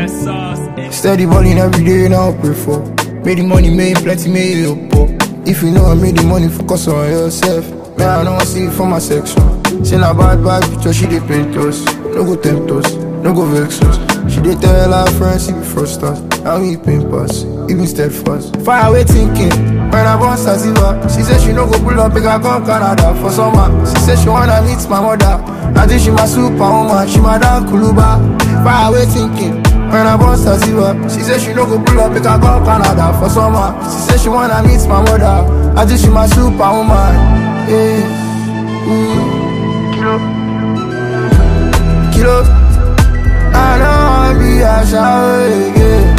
Yes, sauce. Steady balling every day, now pray for. Made the money, made plenty, made it up. If you know I made the money, focus on yourself. Man, I don't see it for my section. Say na bad, bad picture, she dey paint us. No go tempt us, no go vex us. She dey tell her friends, she be frustrat. And we pain pass, even steadfast. Fire away thinking, when I born Sativa. She said she no go pull up, make I come Canada for summer. She said she wanna meet my mother. I think she my superwoman, she my damn Kuluba. Fire away thinking. When I born Sativa, she said she no go pull up, make I go Canada for summer. She said she wanna meet my mother. I think she my superwoman. Yeah. Mm. Kilo. Kilo. I don't wanna be a shower again.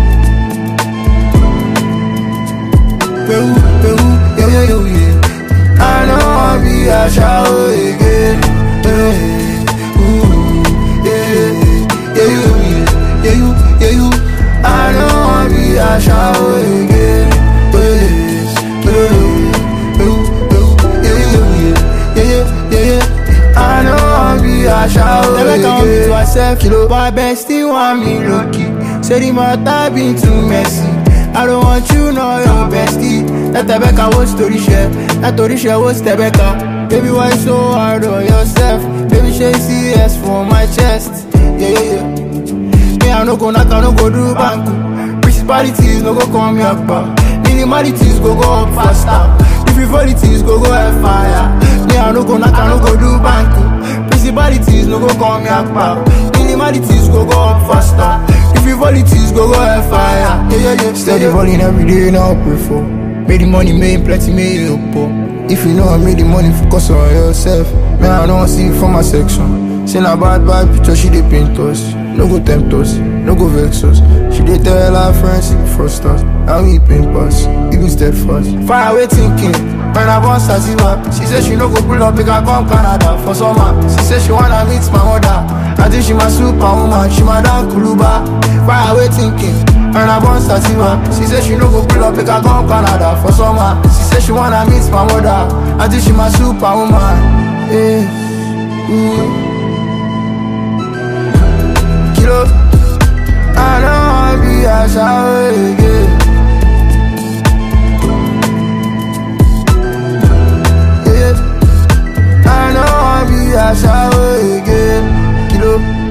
Peru, Peru, yeah, yeah, yeah, yeah. I don't wanna be a shower again. Yeah. Ooh, yeah, yeah, yeah, you, yeah, yeah, you, yeah, you. I don't wanna be a shower again. Yes, yeah, Peru, Peru, yeah, yeah, yeah, yeah, yeah, yeah. I don't wanna be a shower Never again. come to herself, Kilo. but bestie want me lucky. Say the matter been too messy. I don't want you know your bestie. That Rebecca was story share. That story share was Rebecca. Baby, why so hard on yourself? Baby, she see S for my chest. Yeah, yeah, yeah. Me, I no go knock, I no go do banku. Principalities no go call me up. uh. Minimalities go go up faster. The frivolities go go air fire. Me, I no go knock, I no go do banku. Principalities no go call me up. uh. Minimalities go go up faster. The frivolities go go air fire. Yeah, yeah, yeah. Steady balling every day, now pray for. Made the money, made plenty, made it up. If you know I made the money, focus on yourself. Man, I don't see it for my section. Say na bad, bad picture, she dey paint us. No go tempt us, no go vex us. She dey tell her friends, she be frustrat. And we pain pass, even steadfast. Fire away thinking. When I born Sativa, she said she no go pull up, make I come Canada for summer. She said she wanna meet my mother. I think she my superwoman, she my damn Kuluba. Fire away thinking. When I born Sativa, she said she no go pull up, make I come Canada for summer. She said she wanna meet my mother. I think she my superwoman. Yeah. Mm. Kilo. I don't wanna be a shower again. Yeah. I don't wanna be a shower again. Kilo.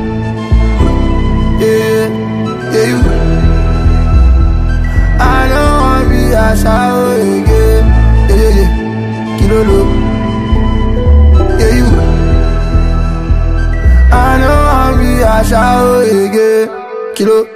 Yeah. Yeah, you. I don't wanna be a shower again. Yeah, yeah, yeah. Kilo lo. Yeah, you. I don't wanna be a shower again. Kilo.